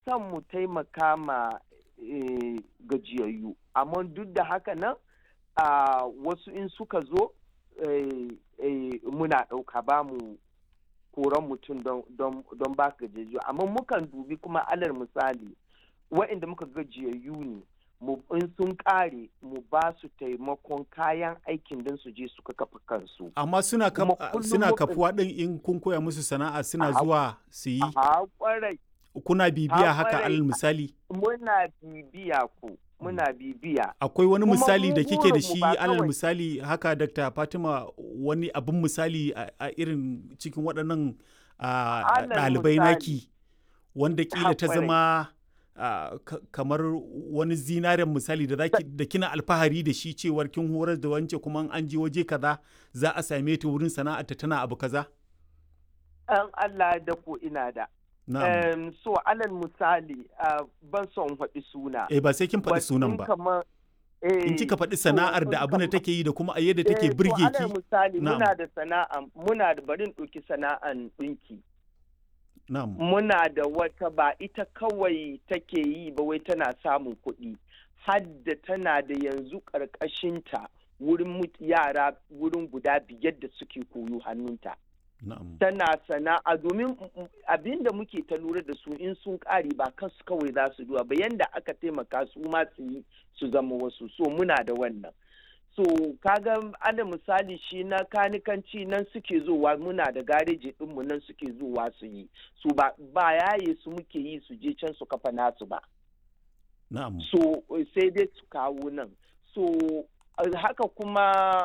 son mu taimaka ma eh, gajiyayyu amma duk da haka nan a wasu in suka zo eh, eh, muna ɗauka ba mu koran mutum don, don, don ba gajiyayyu amma mukan dubi kuma alal misali wa'inda muka gajiyayyu ne mu in sun ƙare mu ba su taimakon kayan aikin don su je su kafa kansu amma suna kaf- Kuma a- kullum suna mukan- kafuwa din in kun koya musu sana'a suna A- zuwa su yi a kwarai kuna bibiya a haka kwarai. alal misali muna bibiya ku muna bibiya akwai wani Kuma misali mu da kike da burinmu shi ba alal kawai- misali haka Dr. Fatima wani abin misali a a irin cikin waɗannan a, Alal ɗalibai misali. naki wanda kila ta kwarai. zama a, ka- kamar wani zinaren misali da zaki da kina alfahari da shi cewar kin horar da wance kuma in an je waje kaza za a same ta wurin sana'arta tana abu kaza an Allah da ko ina da na'am Em, so alal misali ah, ban son faɗi suna eh ba sai kin faɗi But sunan in ba kamar- in eh, kika faɗi so sana'ar in da abin da kamar- take yi da kuma a yadda Eh, take to burge alal ki misali Na'am. muna da sana'a muna da barin ɗauki sana'an ɗinki na'am muna da wata ba ita kawai take yi ba wai tana samun kuɗi hadda tana da yanzu ƙarƙashinta wurin mut- yara wurin guda biyar da suke koyo hannunta na'am tana sana'a domin abin da muke ta lura da su in sun ƙare ba kansu kawai za su duwa ba yanda aka taimaka su ma su yi su zama wasu so muna da wannan so kaga ana misali shi na kanikanci nan suke zowa muna da gareji ɗinmu nan suke zowa su yi su ba ba yaye su muke yi su je can su kafa nasu ba na'am so sai dai su kawo nan so haka kuma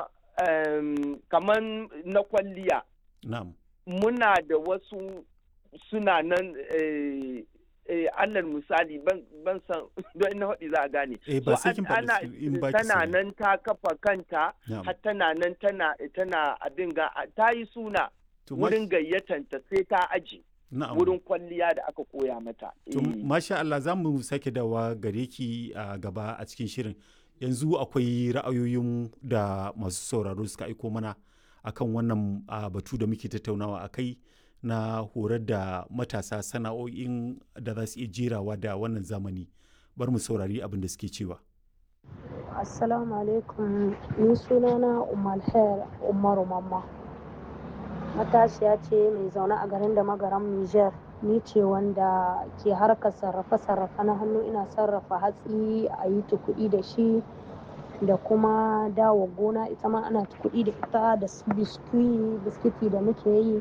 um, kamar na kwalliya na'am muna da wasu suna nan eh, eh, alal misali ban ban san don ina faɗi za a gane eh ba So, sai kin an- ana faɗi in ba ki tana sani. nan ta kafa kanta Na'am. har tana nan tana tana abin ga ta yi suna To, ma- wurin gayyatanta sai ta aji na'am. wurin kwalliya da aka koya mata To, Eh. masha Allah za mu sake dawa gare ki a gaba a cikin shirin. Yanzu akwai ra'ayoyin da masu sauraro suka aiko mana akan wannan a, batu da muke tattaunawa a kai na horar da matasa sana'o'in da za su iya jerawa da wannan zamani. Bar mu saurari abin da suke cewa. Assalamu alaikum ni sunana Umar Khair Umaru Mamma matashiya ce mai zaune a garin da magaram Niger ni ce wanda ke harkar sarrafe-sarrafe na hannu ina sarrafa hatsi a yi kuɗi da shi da kuma dawo gona ita ma ana kuɗi da ita da su biskwi biskiti da muke yi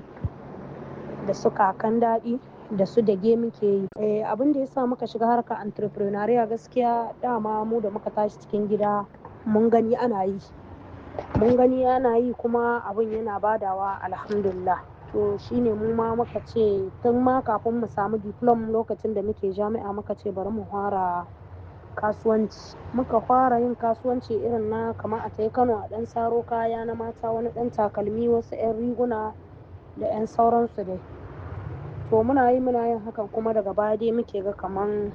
da su kakan daɗi da su dage muke yi Eh, abin da ya sa muka shiga harkar entrepreneuria gaskiya dama mu da muka tashi cikin gida mun gani ana yi mun gani ana yi kuma abin yana badawa alhamdulillah to shine mu ma muka ce tun ma kafin mu samu diplom lokacin da muke jami'a muka ce bari mu fara kasuwanci muka fara yin kasuwanci irin na kamar a tai kano a ɗan saro kaya na mata wani ɗan takalmi wasu 'yan riguna da 'yan sauransu dai to muna yi muna yin hakan kuma daga baya dai muke ga kaman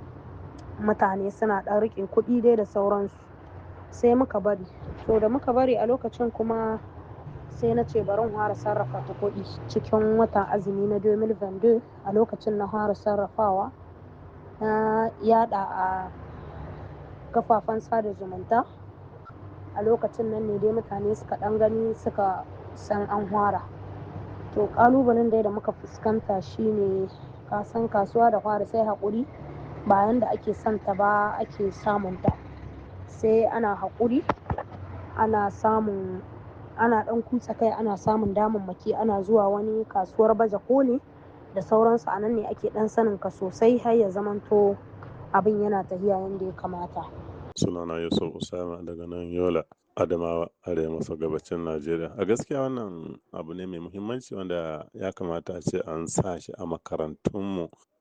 mutane suna ɗan riƙe kuɗi dai da sauransu sai muka bari to da muka bari a lokacin kuma sai na ce bari in fara sarrafa ta kuɗi cikin watan azumi na 2022 a lokacin na fara sarrafawa na yada a kafafen sada zumunta a lokacin nan ne dai mutane suka ɗan gani suka san an fara to ƙalubalen dai da muka fuskanta shine kasan kasuwa da fara sai haƙuri bayan da ake santa ba ake samunta sai ana haƙuri ana samun ana ɗan kutsa kai ana samun damammaki ana zuwa wani kasuwar baje koli da sauransu a nan ne ake ɗan sanin ka sosai har ya zamanto abin yana tafiya yadda ya kamata sunana yusuf usama daga nan yola adamawa arewa maso gabacin najeriya a gaskiya wannan abu ne mai muhimmanci wanda ya kamata a ce an sa shi a makarantunmu